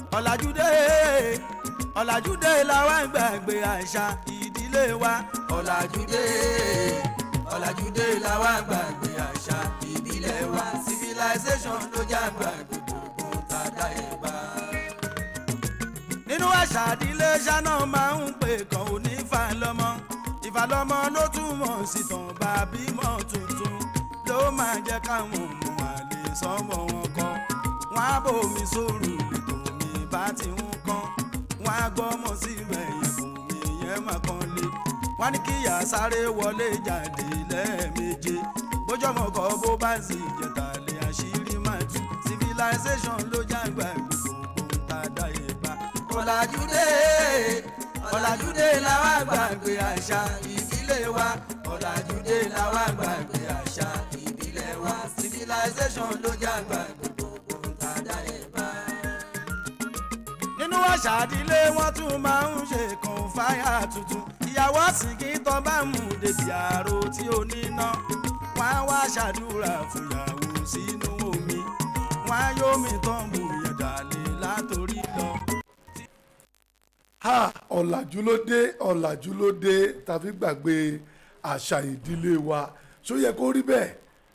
ọ̀làjúdé ọ̀làjúdé làwa ń gbàgbé àṣà ìdílé wa ọ̀làjúdé ọ̀làjúdé làwa ń gbàgbé àṣà ìdílé wa civilization ló já gbàgbé gbogbo tàdá ẹ̀ bá. nínú àṣà ìdílé ṣáná máa ń pè kàn ó ní ìfàlọ́mọ ìfàlọ́mọ ló túmọ̀ sí tàn bá bímọ tuntun ló máa jẹ́ káwọn ọmọ àlè sọ́mọ wọn kọ́ wọn á bòmí sóòrù lètò mi bá ti ń kán wọn á gbọ́mọ síbẹ̀ yẹn bòmí yẹn má kán lé wọn ní kíyà sáré wọlé jáde lẹ́ẹ̀méje bójọ́mọ kọ́ bó bá sì jẹ̀tà lé àṣírí máa tú civilization ló jágbá gbogbo tàdá ìbá. ọ̀làjúdé ọ̀làjúdé làwa gbàgbé àṣà ìdílé wa ọ̀làjúdé làwa gbàgbé àṣà ìdílé wa civilization ló jágbá gbogbo tàdá ìbá. nínú àṣà ìdílé wọn tún máa ń ṣe kan fáyà tuntun ìyàwó àsìkí tán bá mú débi àrò tí ó níná wọn á wá ṣàdúrà fúyàwó sínú omi wọn á yómi tán mú yẹn dàlẹ́ látòrí lọ. ha ọ̀làjú ló dé ọ̀làjú ló dé tàbí gbàgbé àṣà ìdílé wa ṣó yẹ kó rí bẹ́ẹ̀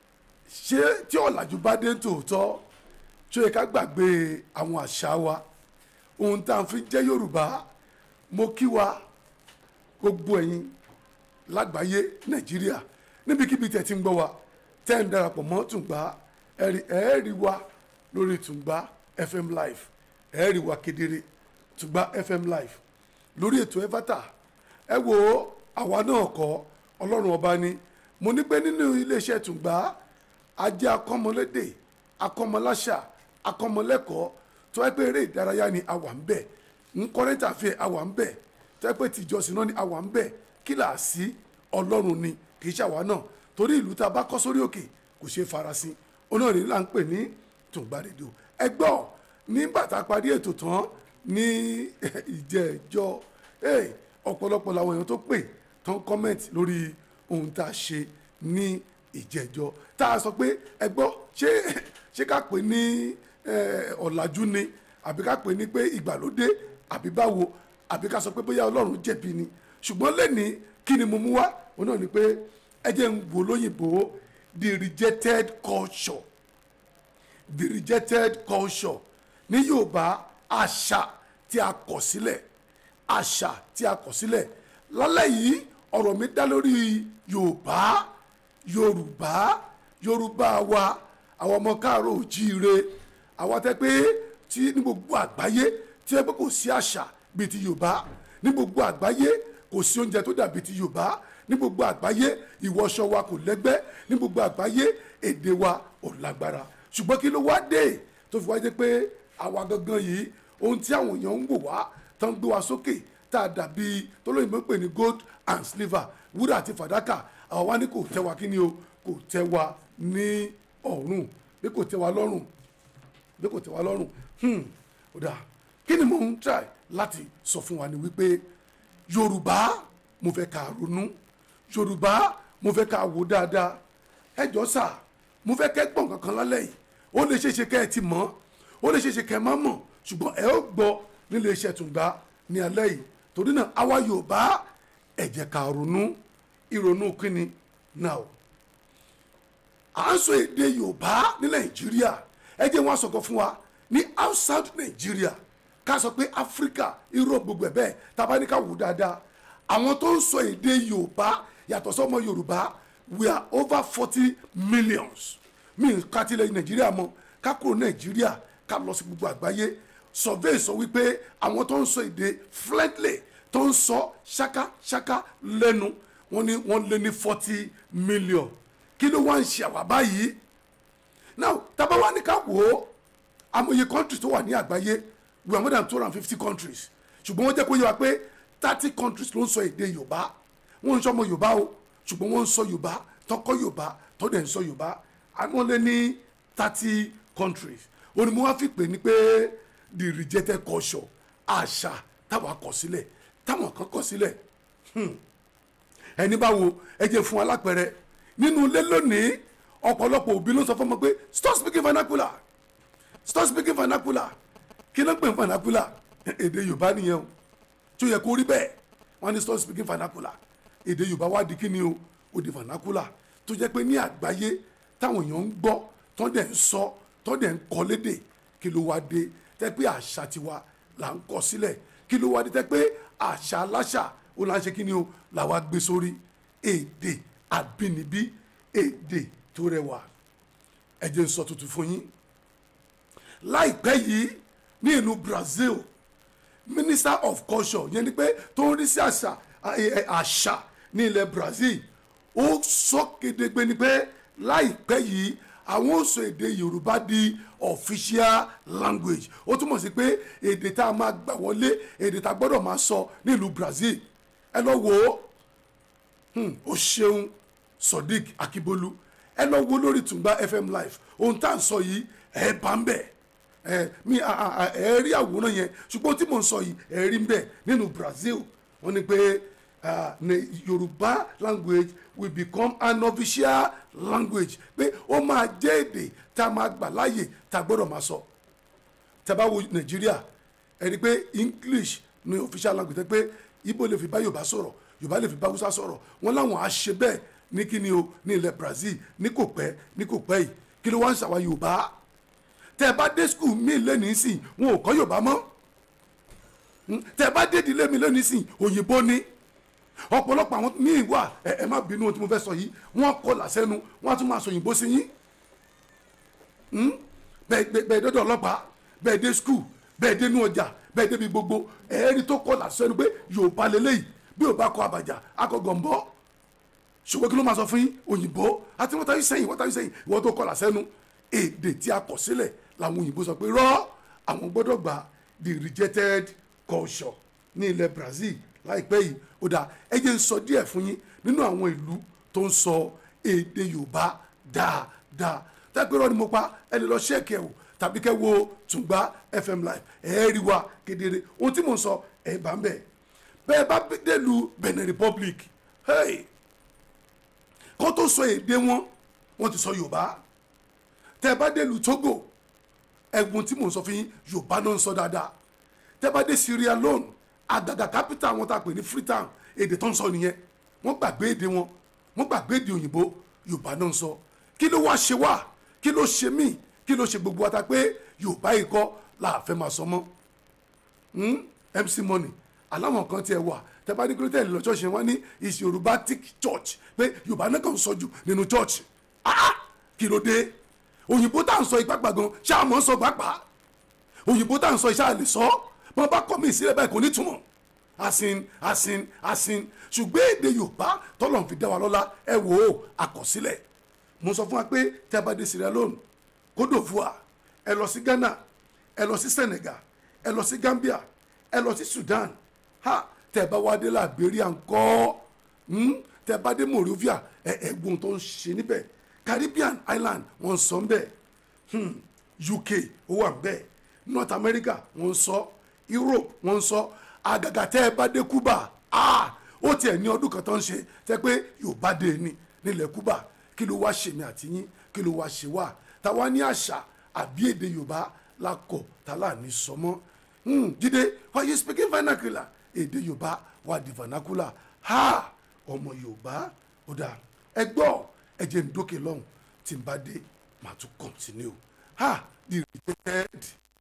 ṣé tí ọ̀làjú bá dé tòótọ́ ṣó yẹ ká gbàgbé àwọn àṣà wa ohun tá à ń fi jẹ́ yorùbá mo kí wa gbogbo ẹ̀yin lágbàáyé nàìjíríà níbikíbi tẹ̀ tí ń gbọ́ wa tẹ́ ń darapọ̀ mọ́ tùǹgbà ẹ̀rí ẹ̀ẹ́rì wa lórí tùǹgbà fm live ẹ̀ẹ́rì wa kedere tùǹgbà fm live lórí ètò ẹ̀fátà ẹ wo àwa náà kọ́ ọlọ́run ọba ni mo ní pé nínú iléeṣẹ́ tùǹgbà ajé akọ́mọlédè akọ́mọláṣà akọ́mọlẹ́kọ̀ọ́ tó ẹ pé eré ìdárayá ni àwa ń bẹ̀ ń kọ́rẹ́ntà fẹ́ àwa ń bẹ̀ tó ẹ pé tìjọsìn náà ni àwa ń bẹ̀ kíláàsì ọlọ́run ni kì í ṣàwa náà torí ìlú tá a bá kọ́ sórí òkè kò ṣeé farasin onáàrin là ń pè ní tùǹgbà rédíò ẹ gbọ́ ní bàtà parí ètò tán ní ìjẹ́jọ́ ọ̀pọ̀lọpọ̀ làwọn èèyàn tó pè tán kọ́mẹ̀ntì lórí ohun tá a ṣe ní ìjẹ́jọ́ tá a sọ pé ẹ gbọ́ ṣé ṣé ká pè ní ọ̀làjú ni àbí ká pè ní pé ìgbàlódé àbí báwo àbí ká sọ pé bóyá ọlọ́run jẹ̀bi ni ṣùgbọ́n lẹ́ni kí ni mo mú wá òun náà ni pé ẹ jẹ́ ń wò lóyìnbó the rejected culture the rejected culture ní yorùbá àṣà tí a kọ̀ sílẹ̀ àṣà tí a kọ̀ sílẹ̀ lálẹ́ yìí ọ̀rọ̀ mi dá lórí yorùbá yorùbá yorùbá wa àwọn ọmọ káàárọ̀ òjíire àwọn tẹ́ pé tí ní gbogbo àgbáyé tí ẹ pé kò sí àṣà bíi ti yorùbá ní gbogbo àgbáyé kò sí oúnjẹ tó dàbí ti yorùbá ní gbogbo àgbáyé ìwọṣọ wa kò lẹ́gbẹ́ ní gbogbo àgbáyé èdè wa ò lágbára ṣùgbọ́n kí ló wá dé tó fi wá dé pé àwa gangan yìí ohun tí àwọn èèyàn ń wò wá tán gbé wa sókè tá a dàbí tólóyìnbó pè ní gold and silver wúrà àti fàdákà àwa wá ní kò tẹ́ wa kí ni o kò tẹ́ wa ní ọ̀run bí kò tẹ́ wa lọ́rùn bí kò tẹ́ wa lọ́rùn ó dáa kí ni mo ń try láti sọ fún wa ni wípé yorùbá mo fẹ́ ká ronú yorùbá mo fẹ́ ká wò dáadáa ẹ jọ sà mo fẹ́ kẹ́ gbọ̀n kankan lálẹ́ yìí ó lè ṣeé ṣe kẹ́ ẹ ti mọ̀ ó lè ṣeé ṣe kẹ́ ẹ má mọ̀ ṣùgbọ́n ẹ ó gbọ́ nílé iṣẹ́ Tùngbá ní alẹ́ yìí torí náà àwa yorùbá ẹ jẹ́ ká ronú ìrònú kíni náà à ń sọ èdè yorùbá ní nàìjíríà ẹ jẹ́ wọn sọ̀kọ̀ fún wa ní outside nàìjíríà ká sọ pé áfíríkà europe gbogbo ẹ̀ bẹ́ẹ̀ tábà ní ká wò dáadáa àwọn tó ń sọ èdè yorùbá yàtọ̀ sọ́mọ yorùbá we are over forty millions mi ká tilẹ̀ nàìjíríà mọ́ ká kúrò nàìjíríà ká lọ sí gbogbo àgbáyé survey sọ wípé àwọn tó ń sọ èdè fluently tó ń sọ ṣákáṣáká lẹ́nu wọ́n ní wọ́n lé ní forty million kí ló wá ń ṣe àwa báyìí now tábà wá ní ká wò ó amòye countries tó wà ní àgbáyé we are more than two hundred and fifty countries ṣùgbọ́n wọ́n jẹ́ kó yé wa pé thirty countries ló ń sọ èdè yorùbá wọ́n ń sọ ọmọ yorùbá o ṣùgbọ́n wọ́n ń sọ yorùbá tọkọ yorùbá tọ́dẹ̀ ń sọ yorùbá àwọn lé ní thirty countries òní mo wá fi pè ní pé the rejected culture àṣà táwa kọ sílẹ̀ táwọn kan kọ sílẹ̀ ẹni bá wo ẹ jẹ́ fún alápẹ̀rẹ̀ nínú ilé lónìí ọ̀pọ̀lọpọ̀ òbí ló sọ fún ọmọ pé stop speaking vernacular stop speaking vernacular kí ló ń pè ní vernacular èdè yorùbá nìyẹn o tí ó yẹ kó rí bẹ́ẹ̀ wọ́n ní stop speaking vernacular èdè yorùbá wá di kíni o ó di vernacular tó jẹ́ pé ní àgbáyé táwọn èèyàn ń gbọ́ tó dẹ̀ ń sọ tó dẹ̀ ń kọ́ lédè kí ló wá dé tẹ́ pé àṣà tiwa là ń kọ sílẹ̀ kí ló wá dé tẹ́ pé àṣà aláṣà ó là ń ṣe kíni o làwa gbé sórí èdè àbínibí èdè tó rẹwà ẹ jẹ́ n sọ tuntun fún yín láìpẹ́ yìí ní ìlú Brazil minister of culture yẹn ni pé tó ń rí sí àṣà àṣà ní ilẹ̀ Brazil ó sọ kedegbe ni pé láìpẹ́ yìí àwọn ó sọ èdè Yorùbá di official language ó túmọ̀ sí pé èdè tá a máa gbà wọlé èdè tá a gbọ́dọ̀ máa sọ nílùú Brazil ẹ lọ wò ó ó ṣeun Sodiq Akibolu ẹ lọ wo lórí Tungba FM live ohun tá à ń sọ yìí ẹ bá ń bẹ̀ ẹ mi ẹ rí àwòrán yẹn ṣùgbọ́n tí mò ń sọ yìí ẹ rí ń bẹ̀ nínú Brazil wọ́n ní pé Yorùbá language will become an official language pé ó máa jẹ́ èdè tá a máa gbà láàyè tá a gbọ́dọ̀ máa sọ tá bá wo Nàìjíríà ẹ rí i pé English ní official language pé Igbo lè fi bá Yorùbá sọ̀rọ̀ Yorùbá lè fi bá Hausa sọ̀rọ̀ wọ́n láwọn á ṣe bẹ́ẹ̀ ní kíni o ní ilẹ̀ Brazil ní kò pẹ́ ní kò pẹ́ yìí kí ló wá ń ṣàwọn Yorùbá tẹ́ ẹ bá dé skul mi lẹ́nu sìn wọn ò kọ́ Yorùbá mọ́ tẹ́ ẹ bá dé ìdílé mi lẹ́nu sìn òyìnbó ni ọ̀pọ̀lọpọ̀ àwọn míì wà ẹ ẹ má bínú ohun tí mo fẹ́ sọ yìí wọ́n kọ́ làṣẹ́nu wọ́n á tún máa sọ òyìnbó sí yín bẹ́ẹ̀ dọ́dọ̀ ọlọ́pàá bẹ́ẹ̀ dé skul bẹ́ẹ̀ dé inú ọjà bẹ́ẹ̀ débi gbogbo ẹ̀ẹ́rì tó kọ́ làṣẹ́nu pé Yorùbá lélẹ́yìí bí Yorùbá kọ àbàjá akọ gọ̀ǹbọ́ ṣùgbọ́n kí ló máa sọ fún yín òyìnbó àti wọ́n ta yín sẹ́yìn wọ́n ta yín sẹ́yìn ìwọ́n tó kọ́ làṣẹ́nu èdè tí a kọ̀ sílẹ̀ làwọn òyìnbó sọ pé rọ́ àwọn gbọ́dọ̀ gba the rejected culture ní ilẹ̀ Brazil láìpẹ́ yìí ó dà ẹ jẹ́ n sọ díẹ̀ fún yín nínú àwọn ìlú tó ń sọ èdè Yorùbá dáadáa tẹ́pẹ́ rọ́ ni mo pa ẹ lè lọ ṣẹ́ẹ̀kì ẹ̀ wò tàbí kẹ́ wo Tùngbá FM live ẹ̀ rí wa kedere ohun tí mò ń sọ ẹ̀ bá ń bẹ̀ bẹ́ẹ̀ bá délùú Benin Republic hey kó tó sọ èdè wọn wọ́n ti sọ Yorùbá tẹ́ bá délùú Togo ẹ̀gbọ́n tí mò ń sọ fún yín Yorùbá náà ń sọ dáadáa tẹ́ bá dé Sierra Leone àgàgà capital wọn tá a pè ní Freetown èdè tó ń sọ nìyẹn wọ́n gbàgbé èdè wọn wọ́n gbàgbé èdè òyìnbó Yorùbá náà ń sọ kí ló wá ṣe wá kí ló ṣe mí kí ló ṣe gbogbo wa ta pé Yorùbá yìí kọ́ la fẹ́ máa sọ mọ́ MC Money aláwọn kan tiẹ̀ wà tẹ́ bá ní kílódé lọ church yẹn wọ́n ní is Yorubatic church pé Yorùbá náà kàn ń sọ jù nínú church ah kí ló dé òyìnbó tá à ń sọ ipá gbàgán ṣáà mọ̀ ń sọ pàápàá òyìnbó tá à ń sọ iṣẹ́ àlè sọ wọn bá kọ́ mi ìsílẹ̀ báyìí kò ní túmọ̀ asin asin asin ṣùgbọ́n èdè Yorùbá tọ́lọ̀ fi dá wa lọ́lá ẹ wò ó àkọsílẹ̀ mo sọ fún wa pé tẹ́ bá dé Sierra Leone Côte d'Ivoire ẹ lọ sí Ghana ẹ lọ sí Senegal ẹ lọ sí Gambia ẹ lọ sí Sudan ha tẹ́ bá wá dé Liberia ńkọ́ tẹ́ bá dé Monrovia ẹ ẹ̀gbọ́n tó ń ṣe níbẹ̀ Caribbean island wọ́n sọ ń bẹ̀ UK ó wà ń bẹ̀ North America wọ́n sọ Europe wọ́n sọ àgàgà tẹ́ ẹ bá dé Cuba ah ó tiẹ̀ ní ọdún kan tó ń ṣe tẹ́ pé Yorùbá dé ní nílẹ̀ Cuba kí ló wá ṣe mi àti yín kí ló wá ṣe wá táwa ní àṣà àbí èdè Yorùbá la kọ̀ tálà ní sọmọ́ Jídé why you speaking vernacular èdè Yorùbá wà di vernacular ha ọmọ Yorùbá ó dáa ẹ gbọ́ ẹ jẹ́ ń dókè lọ́hùn tí n bá dé màá tún continue ha the rejected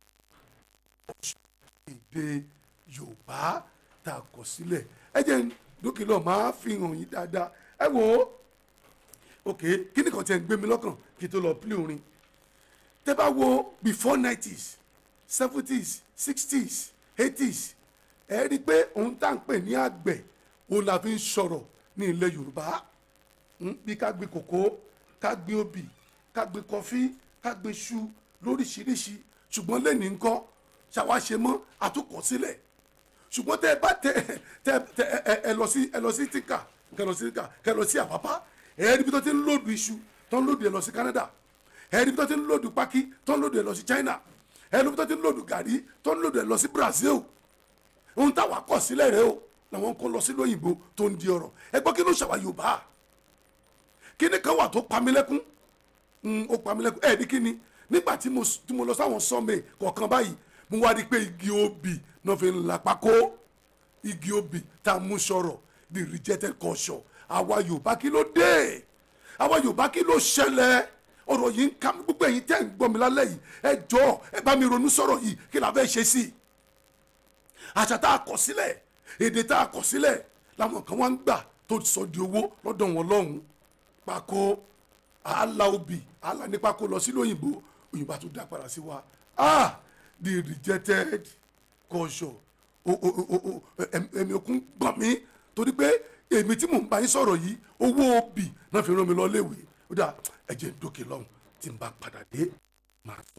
èdè yorùbá tá a kọ sílẹ̀ ẹ jẹ́ dókè lọ́ọ̀ máa fi hàn yín dáadáa ẹ wò ó ok kí ni kan tiẹ̀ ń gbé mi lọ́kàn kí n tó lọ pílì orin tẹ́ bá wo before nineties seventies sixties eighties ẹ rí i pé òun tá à ń pè ní àgbẹ̀ òun la fi ń sọ̀rọ̀ ní ilẹ̀ yorùbá bí ká gbin kòkó ká gbin obì ká gbin kọfí ká gbin iṣu lóríṣiríṣi ṣùgbọ́n lẹ́nìí ńkọ́ ṣàwa ṣe mọ́ àtúkọ̀ sílẹ̀ ṣùgbọ́n tẹ́ ẹ bá tẹ tẹ tẹ ẹ ẹ lọ sí ẹ lọ sí tíkà kẹ lọ sí tíkà kẹ lọ sí àpápá ẹ ẹ níbi tó ti ń lòdù iṣu tó ń lòdù ẹ lọ sí Canada ẹ ẹ níbi tó ti ń lòdù pákí tó ń lòdù ẹ lọ sí China ẹ ẹ níbi tó ti ń lòdù gàrí tó ń lòdù ẹ lọ sí Brazil ohun táwa kọ̀ sílẹ̀ rẹ o làwọn kan lọ sí lóyìnbó tó ń di ọ̀rọ̀ ẹ gbọ́ kí ló ṣàwà Yorùbá kí ni kan wà tó pamílẹ́kún ó pamílẹ́kún ẹ̀ ní kí ni nígbà tí mo lọ sáwọn sọ́ọ̀mẹ̀ kọ̀ọ̀kan báyìí mo wá rí i pé igi obì náà fi ń la pákó igi obì tá a mú sọ̀rọ̀ the rejected culture àwa yorùbá kí ló dé àwa yorùbá kí ló ṣẹlẹ̀ ọ̀rọ̀ yìí ń ká mi gbogbo ẹ̀yin tẹ́ ń gbọ́ mi lálẹ́ yìí ẹ jọ̀ọ́ ẹ bá mi ronú sọ̀rọ̀ yìí kí la fẹ́ ṣe sí i àṣà tá a kọ̀ sílẹ̀ èdè tá a kọ̀ sílẹ̀ làwọn kan wá ń gbà tó sọ di owó lọ́dọ̀ wọn lọ́hùn pákó àálà obì àálà ní pákó lọ sílùú òyìnbó òyìnbó àti dá padà sí wa ah the rejected culture o o o o ẹ̀mí òkun gbọ̀n mí torí pé èmi tí mò ń bá yín sọ̀rọ̀ yìí owó obì náà fi rán mi lọ léwe ó dà ẹ̀jẹ̀ ń dókè lọ́hùn tí n bá padà dé máa sọ.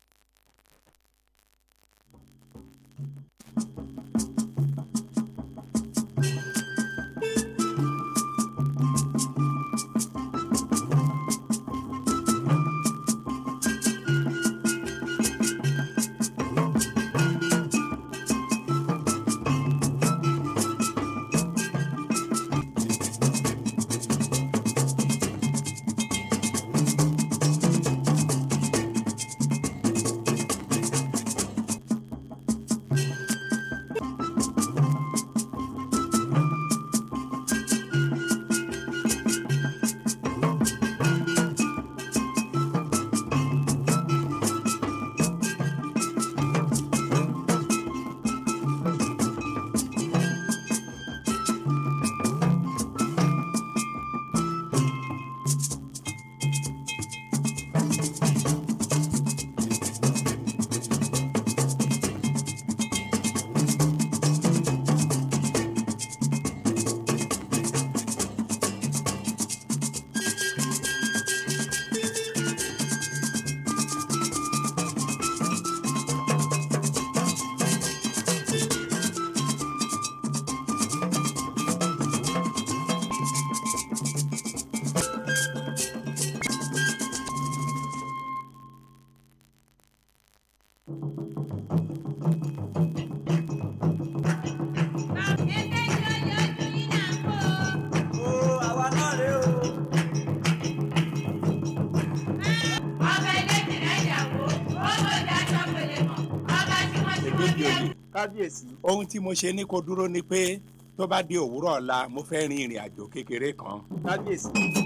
kábíyèsí ohun tí mo ṣe ní kó dúró ni pé tó bá di òwúrọ̀ ọ̀la mo fẹ́ rin ìrìn àjò kékeré kan. kábíyèsí.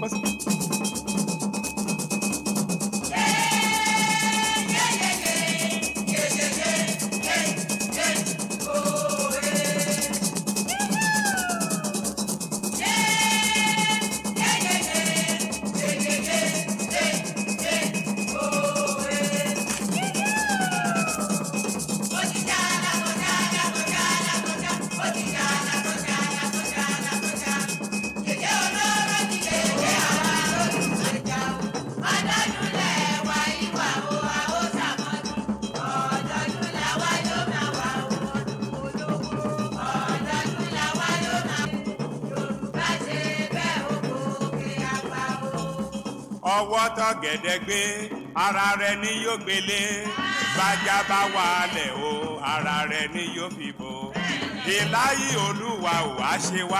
ọwọ́ tó gẹ̀dẹ̀ gbé ara rẹ̀ ni yóò gbélé bájá bá wàálẹ̀ o ara rẹ̀ ni yóò fi bò ìláyé olúwa ò wá ṣe wá.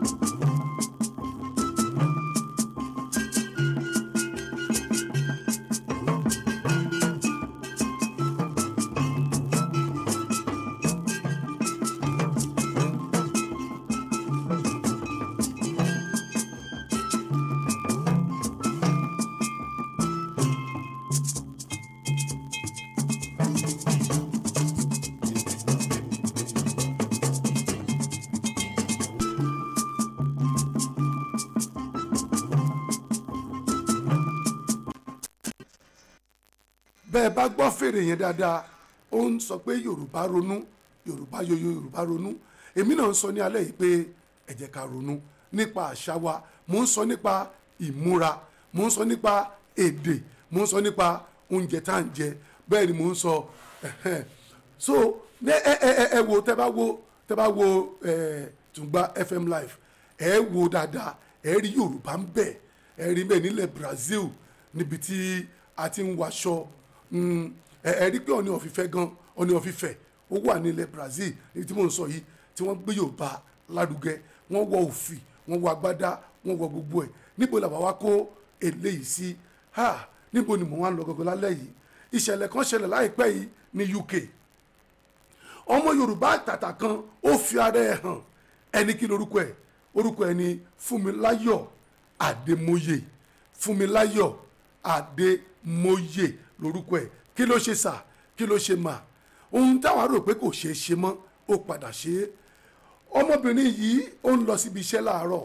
bẹ́ẹ̀ bá gbọ́ fèrè yẹn dáadáa ó ń sọ pé yorùbá ronú yorùbá yoyo yorùbá ronú èmi náà ń sọ ní alẹ́ yìí pé ẹ jẹ́ ká ronú nípa àṣà wa mò ń sọ nípa ìmúra mò ń sọ nípa èdè mò ń sọ nípa oúnjẹ tá à ń jẹ bẹ́ẹ̀ ni mò ń sọ ẹ̀hẹ́n. so ẹ ẹ ẹ ẹ wo tẹ bá wo tẹ bá wo ẹ Tungba FM live ẹ wo dáadáa ẹ rí yorùbá ń bẹ ẹ rí bẹ́ẹ̀ nílẹ̀ Brazil níbi tí a ti ń waṣọ Mm, ẹ ẹ rí pé ọ̀ní ọ̀fìfẹ́ gan ọ̀ní ọ̀fìfẹ́ ó wà nílẹ̀ Brazil èyí tí mò ń sọ yìí tí wọ́n gbé Yorùbá lárugẹ wọ́n wọ òfì wọ́n wọ agbádá wọ́n wọ gbogbo ẹ̀ níbo làwọn wá kó eléyìí sí ha níbo ni mò ń wá lọ gọgọ lálẹ́ yìí ìṣẹ̀lẹ̀ kan ṣẹlẹ̀ láìpẹ́ yìí ní UK ọmọ yorùbá àtàtà kan ó fi ara ẹ̀ hàn ẹni kí lorúkọ ẹ̀ orúkọ ẹ̀ ni fúnmiláyọ̀ àdèmóyè fúnmiláyọ̀ àdèmóyè lorúkọ ẹ̀ kí ló ṣe sà kí ló ṣe mà ohun táwọn rò pé kò ṣeé ṣe mọ́ ó padà ṣe é ọmọbìnrin yìí ó ń lọ síbi iṣẹ́ láàárọ̀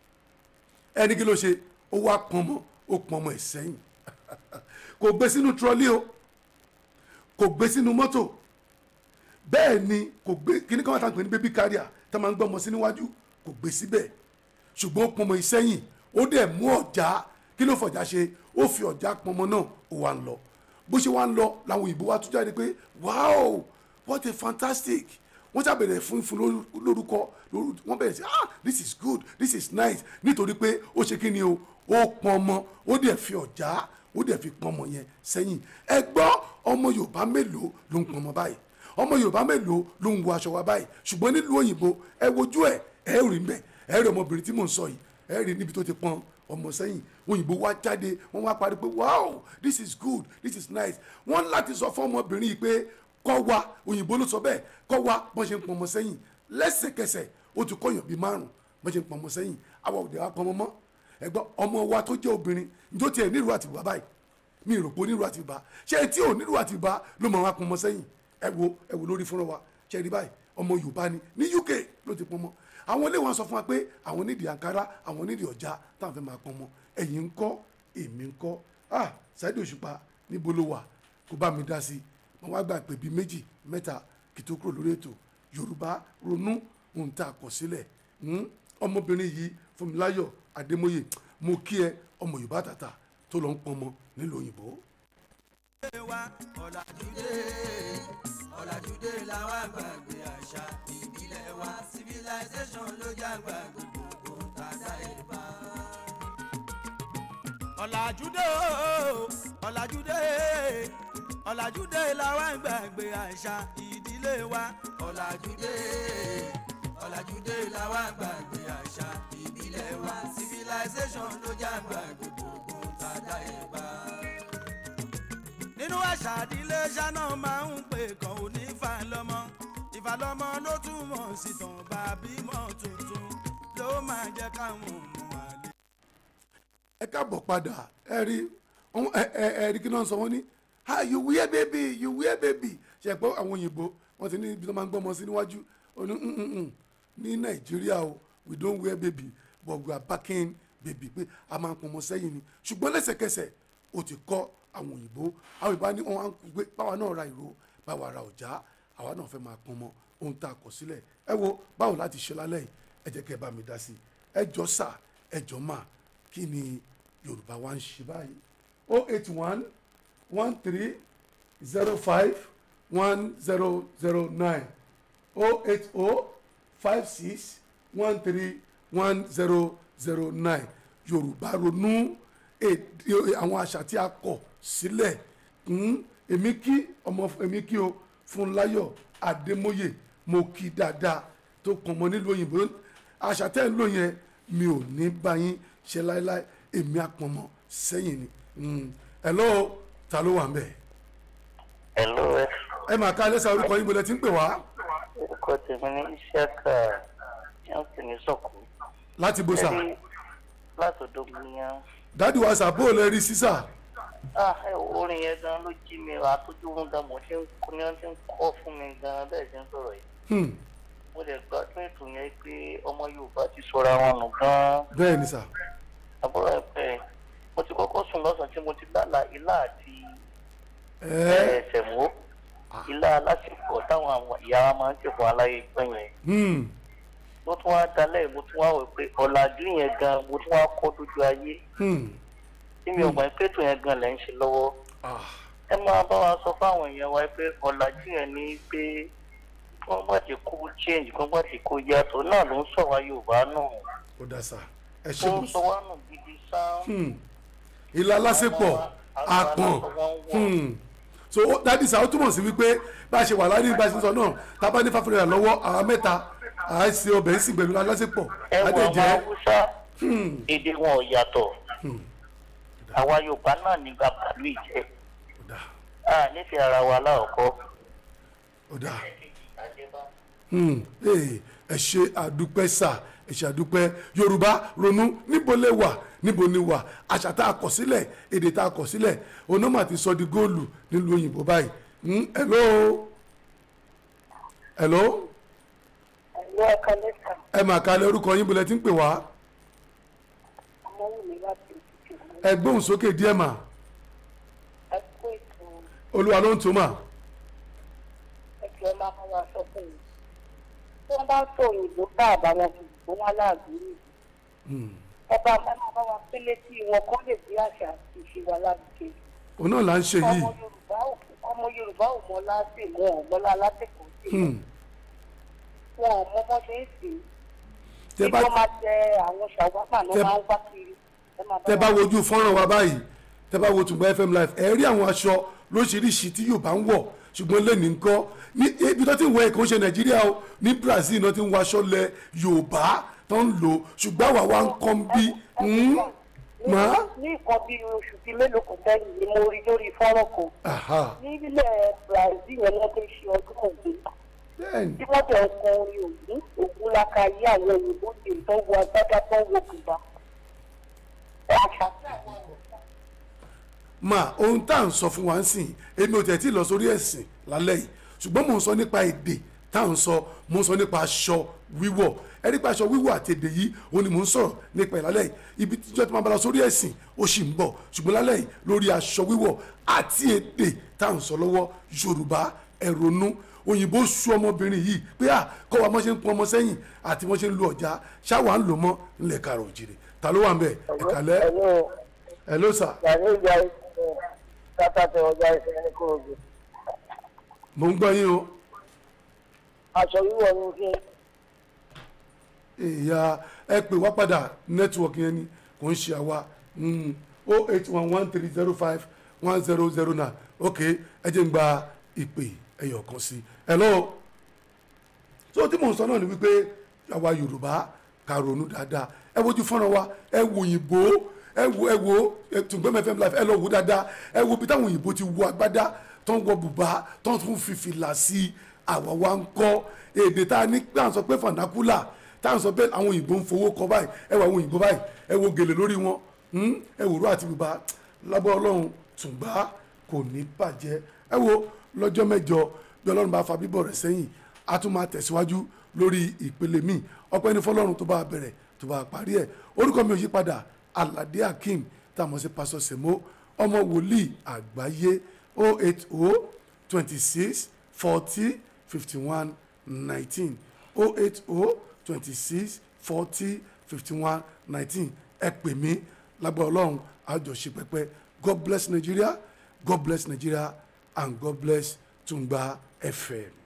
ẹni kí ló ṣe ó wá pọnmọ ó pọnmọ ẹ̀ sẹ́yìn kò gbé sínú trọlí o kò gbé sínú mọ́tò bẹ́ẹ̀ ni kò gbé kíní kan wà tá à ń pè ní baby carrier tá a máa ń gbọ́ ọmọ sí níwájú kò gbé síbẹ̀ ṣùgbọ́n ó pọnmọ ìsẹ́yìn ó dẹ̀ mú ọ̀já kí ló fọ̀já ṣe ó fi ọ̀já pọnmọ náà ó wá ń lọ bó ṣe wá ń lọ làwọn òyìnbó wá tún jáde pé wow what a fantastic wọ́n ṣàbẹ̀rẹ̀ fún fún lóru- lórúkọ lóru- wọ́n bẹ̀rẹ̀ sí ah this is good this is nice nítorí pé ó ṣe kí ni o ó pọnmọ ó dẹ̀ fi ọ̀já ó dẹ̀ fi pọnmọ yẹn sẹ́yìn ẹ gbọ́ ọmọ yorùbá mélòó ló ń pọnmọ báyìí ọmọ yorùbá mélòó ló ń wọ aṣọ wa báyìí ṣùgbọ́n nílùú òyìnbó ẹ wojú ẹ ẹ rí mbẹ ẹ rí ọmọbìnrin tí mò ń sọ yìí ẹ rí níbi tó ti pọn ọmọ sẹ́yìn òyìnbó wá jáde wọ́n wá parí pé wow this is good this is nice wọ́n láti sọ fún ọmọbìnrin yìí pé kọ́ wa òyìnbó ló sọ bẹ́ẹ̀ kọ́ wa bọ́n ṣe ń pọn ọmọ sẹ́yìn lẹ́sẹ̀kẹsẹ̀ ó ti kọ́yàn bíi márùn bọ́n ṣe ń pọn ọmọ sẹ́yìn àwa òde wa pọn ọmọ mọ́ ẹ̀gbọ́n ọmọ wa tó jẹ́ obìnrin njó tiẹ̀ nílùú àti bàbá báyìí mi rò pé onírú àti bá ṣé tí ò nílùú àti bá ló mọ̀ wá pọn ọmọ sẹ́yìn ẹ wo ẹ wo lórí fúnra wa ṣe rí báyìí ọmọ yorùbá ni ní uk ló ti pọn ọmọ àwọn ilé wọn sọ fún wa pé àwọn nídìí ankara àwọn nídìí ọjà táwọn fẹ́ máa pọn ọmọ ẹ̀yin ń kọ́ èmi ń kọ́ ah Saheed Òṣùpá níbo ló wà kó bá mi dá sí i mo wá gbà pé bíi méjì mẹ́ta kí tó kúrò lórí ètò yorùbá ronú ohun tá a kọ sílẹ̀ Hmm? ọmọbìnrin yìí Fúnmiláyọ̀ Adémóyè mo kí ẹ ọmọ yorùbá tàtà tó lọ ń pọn ọmọ nílùú òyìnbó. wa ọ̀làjúdé ọ̀làjúdé làwa gbàgbé àṣà ìbílẹ̀ wa civilization ló já gbàgbé gbogbo tàdá ìbá. ọ̀làjúdé o ọ̀làjúdé ọ̀làjúdé làwa gbàgbé àṣà ìdílé wa ọ̀làjúdé ọ̀làjúdé làwa gbàgbé àṣà ìbílẹ̀ wa civilization ló já gbàgbé gbogbo tàdá ìbá nínú àṣà àdílé ṣáná máa ń pè kàn ó ní ìfàlọ́mọ ìfàlọ́mọ ló túmọ̀ sí tàn bá bímọ tuntun ló máa jẹ́ káwọn ọmọ àlè. ẹ káàbọ̀ padà ẹ rí ohun- ẹ ẹ ẹ rí kí náà sọ wọ́n ní ah you wear baby you wear baby ṣe pé àwọn òyìnbó wọ́n ti ní ibi tó máa ń gbọ́ ọmọ sí níwájú ó ní "Mm, mm, mm, ní nàìjíríà o we don't wear baby but we are backing baby pé a máa ń pọnmọ sẹ́yìn ni ṣùgbọ́n lẹ́sẹ̀kẹsẹ̀ ó ti kọ́ àwọn òyìnbó àwọn ìbá ní wọn á gbé báwa náà ra ìró báwa ra ọ̀já àwa náà fẹ́ máa pọnmọ ohun tá a kọ sílẹ̀ ẹ wo báwo láti ṣe lálẹ́ yìí ẹ jẹ́ kẹ́ ẹ bá mi dá sí i ẹ jọ sà ẹ jọ mà kí ni yorùbá wa ń ṣe báyìí o eight one one three zero five one zero zero nine o eight o five six one three one zero zero nine yorùbá ronú èdè àwọn àṣà tí a kọ sílẹ̀ hmm, èmi kí ọmọ èmi kí o Fúnláyọ̀ Adémóyè mo kí dáadáa tó kàn mọ́ nílùú òyìnbó àṣà tẹ́ ń lò yẹn mi ò ní bá yín ṣe láéláé èmi àpọ̀mọ́ sẹ́yìn ni Hmm, hello ta ló wà ń bẹ̀ Hello, ẹ. ẹ máa ká lẹ́sà orúkọ yín bọ̀lẹ̀ tí ń pè wá orúkọ tèmi ní Isiaka Johnson ní Sọ̀kú. láti bó sà Ẹni látọ̀dọ̀ gbìyàn. dádì wa sàbó lè rí sísà Ah, ẹ wo orin yẹn gan ló jí mi wá tójú wọn gan mo ṣe ń kó ní wọn ti ń kọ́ fún mi gan bẹ́ẹ̀ ṣe ń sọ̀rọ̀ yìí. Hmm, Mo lè gbádùn ètò yẹn pé ọmọ Yorùbá ti sọra wọn nù gan. bẹ́ẹ̀ ni sà Àbúrò ẹ pẹ́ mo ti kọ́kọ́ sùn lọ́sàn-án tí mo ti lálà ilá àti ẹ ẹsẹ̀ mú. Ilá alásìkò táwọn àwọn ìyá wa máa ń ṣèkọ́ aláyé gbọ́n yẹn. hmm, mo tún wá dalẹ̀ mo tún wá wò pé ọ̀làjú yẹn gan mo tún wá kọ́ lójú ayé hmm, tí mi ò mọ̀ pé ètò yẹn gan lẹ̀ ń ṣe lọ́wọ́ ah, ẹ máa bá wa sọ fáwọn èèyàn wa pé ọ̀làjú yẹn ní pé wọ́n bá ti kó change wọ́n bá ti kó yàtọ̀ náà ló ń sọ wá Yorùbá náà ó dá sà ẹ ṣe ó bó ń sọ wá nù gidi sáá Hmm, ìlà lásìpọ̀ Àwọn- àpọ̀n àwọn aláṣọ wọn wọ̀. Hmm. so ó- dádì sà ó túmọ̀ sí wípé bá a ṣe wà lárí bá a ṣe sọ náà tá a bá ní fáfúrẹ́ rà lọ́wọ́ àwọn mẹ́ta à á ṣe ọbẹ̀ sí pẹ̀lú alásìpọ̀ ẹ wọ àwọn adéjẹ́ Haúsá èdè wọn ò yàtọ̀ àwa Yorùbá náà nígbà pàlú ìjẹ́ ó dá a nífẹ̀ẹ́ ara wa láòkọ́ ó dá Hmm, eh, ẹ ṣe àdúpẹ́ sà ẹ ṣe àdúpẹ́ yorùbá ronú níbo lè wà níbo ni wà àṣà tá a kọ̀ sílẹ̀ èdè tá a kọ̀ sílẹ̀ onímọ̀ àti sọ di góòlù nílùú òyìnbó báyìí Hmm, hello hello Ẹ̀lú ẹ̀ka lẹ́sà, ẹ mà kalẹ̀ orúkọ yín bọ̀lẹ̀ tí ń pè wá ọmọ wù mí láti òkìkí. ẹ gbóhùn sókè díẹ̀ mà Ẹ kú ètò olúwa ló ń tó mà ẹgbẹ́ máa bá wa sọ fún mi. Tí wọ́n bá ń sọ òyìnbó bá àbáwọn òyìnbó wọn láàbí rí. Ẹ bá máa bá wa pé létí wọn kọ́ lè bí àṣà àti ìṣe wa lábùké. òun náà là ń ṣe yìí Ọmọ Yorùbá ò ọmọ Yorùbá ò mọ láti mọ ọ̀mọ́lá látẹ̀kọ̀ọ́ sí. Hmm, Wọn ò mọ bọ́ ṣe ń sè é. tẹ Bí bá wọ́n máa tẹ àwọn ṣàwámà náà tẹ- máa ń wá kiri. Ẹ máa tẹ bá wa wojú fọ́nrán wa báyìí tẹ bá wo Tùngbà FM live ẹ rí àwọn aṣọ lóṣìíríṣìí tí Yorùbá ń wọ̀ ṣùgbọ́n lẹ́nu nǹkan ní ibi tó ti ń wọ ẹ̀kọ́ ṣe Nàìjíríà o ní Brazil náà ti ń wọ aṣọ lẹ Yorùbá tó ń lò ṣùgbọ́n àwa wa ń kọ́ ń bí mọ́. ní nǹkan bí oṣù bíi mélòó kan sẹ́yìn ni mo rí lórí fọ́nrán kan Aha, ní ilẹ̀ Brazil yẹn wọ́n ti ń ṣe ọdún ògùn bẹ́ẹ̀ni tí wọ́n jẹ́ nǹkan orin ògùn ògùn lákàáyé àwọn òyìnbó ti tó wọ agbádá tó wọ bùbá. àṣà tí àwọn ọ̀rọ̀ ma ohun tá à ń sọ fún wa ń sìn èmi ò tẹ̀ tí ì lọ sórí ẹ̀sìn lálẹ́ yìí ṣùgbọ́n mò ń sọ nípa èdè tá à ń sọ mò ń sọ nípa aṣọ wíwọ̀ ẹ nípa aṣọ wíwọ̀ àti èdè yìí òun ni mò ń sọ̀rọ̀ nípa ìlálẹ́ yìí ibi tí ìjọba máa bá lọ sórí ẹ̀sìn ó sì ń bọ̀ ṣùgbọ́n lálẹ́ yìí lórí aṣọ wíwọ̀ àti èdè tá à ń sọ lọ́wọ́ Yorùbá ẹ ronú òyìnbó su ọmọbìnrin yìí pé à kọ́ wa mọ́ ṣe ń pọn ọmọ sẹ́yìn àti mọ́ ṣe ń lu ọ̀já ṣáwa ń lò mọ́ ńlẹ̀ kàrọ̀ òjìrì ta ló wà ń bẹ̀ ẹ̀kálẹ́ ẹ̀lú ẹ̀ ló sà yàrá ìjà ìṣẹ̀lẹ̀ látàtẹ̀ ọjà ìṣẹ̀lẹ̀ ní kòròdú. mò ń gbọ́ yín o. aṣọ wíwọ̀ ní kí ìyá ẹ pè wá padà nẹ́tíwọ̀kì yẹn ni kò ń ṣe àwa o eight one one three zero five one zero zero nine ok ẹ jẹ́ ń gba ìpè ẹyọ kan sí hello so tí mò ń sọ náà ni wípé àwa yorùbá ká ronú dáadáa ẹ wojú fọ́nrán wa ẹ wo òyìnbó ẹ wo ẹ wo Tùngbẹ́m FM live ẹ lọ wo dáadáa ẹ wo bí táwọn òyìnbó ti wọ agbádá tó ń wọ bùbá tó ń tún fi fìlà sí i àwa wa ń kọ́ èdè tá a ní pé à ń sọ pé fànákúlà tá à ń sọ pé àwọn òyìnbó ń fowó kọ báyìí ẹ wo àwọn òyìnbó báyìí ẹ wo gèlè lórí wọn hmm? ẹ wò ró àti bùbá lábọ́ ọlọ́run Tùngbá kò ní bàjẹ́ ẹ wo lọ́jọ́ mẹ́jọ bí ọlọ́run bá fa bíbọ̀ rẹ̀ sẹ́yìn a tún máa tẹ̀síwájú lórí ìpele míì ọpẹ́ ní fọlọ́run tó bá bẹ̀rẹ̀ tó bá parí ẹ̀ orúkọ mi ò yí padà Aládé Akeem tá a mọ̀ sí pásọ Sèmó ọmọ wòlíì àgbáyé 080 26 40 51 19 080 26 40 51 19 ẹ pè mí lágbára ọlọ́run àjọṣe pẹ́pẹ́ God bless Nigeria God bless Nigeria and God bless Tungba FM.